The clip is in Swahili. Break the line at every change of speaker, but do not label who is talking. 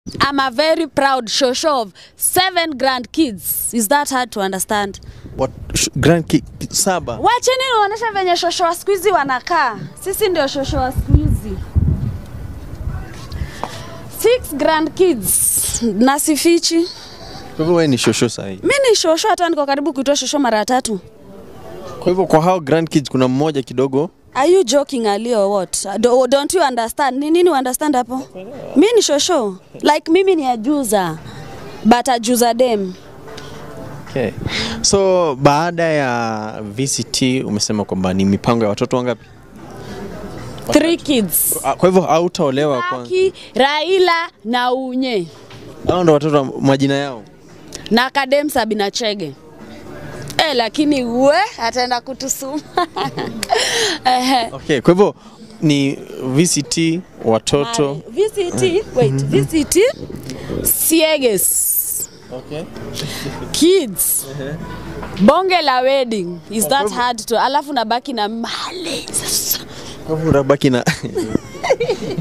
I'm a very proud shosho of seven grandkids. Is that hard to understand?
What, sh- grand ki, saba.
Wacheni niwaonyeshe venye shosho wa siku hizi wanakaa. Sisi ndio shosho wa siku hizi. Six grandkids na sifichi.
Kwa hivyo wewe ni shosho sahi.
Mi ni shosho, hata niko karibu kuitwa shosho mara tatu.
Kwa hivyo kwa hao grandkids kuna mmoja kidogo
Are you joking Ali or what? Do, don't you understand? Ni nini understand hapo? Mi ni shosho. Like mimi ni ajuza. But ajuza dem.
Okay. So baada ya VCT umesema kwamba ni mipango ya watoto wangapi?
Three kids.
Ah, Kwa hivyo hautaolewa kwanza.
Aki, Raila na Unye
Hao ndo watoto wa- majina yao.
na Kadem Sabina Chege. Eh, lakini we ataenda kutusuma. Ehe.
Okay, kwa hivyo ni VCT watoto.
VCT, wait, VCT Sieges.
Okay.
Kids. Bonge la wedding. Is that hard to? Alafu nabaki na mali. Sasa.
Kwa hivyo unabaki na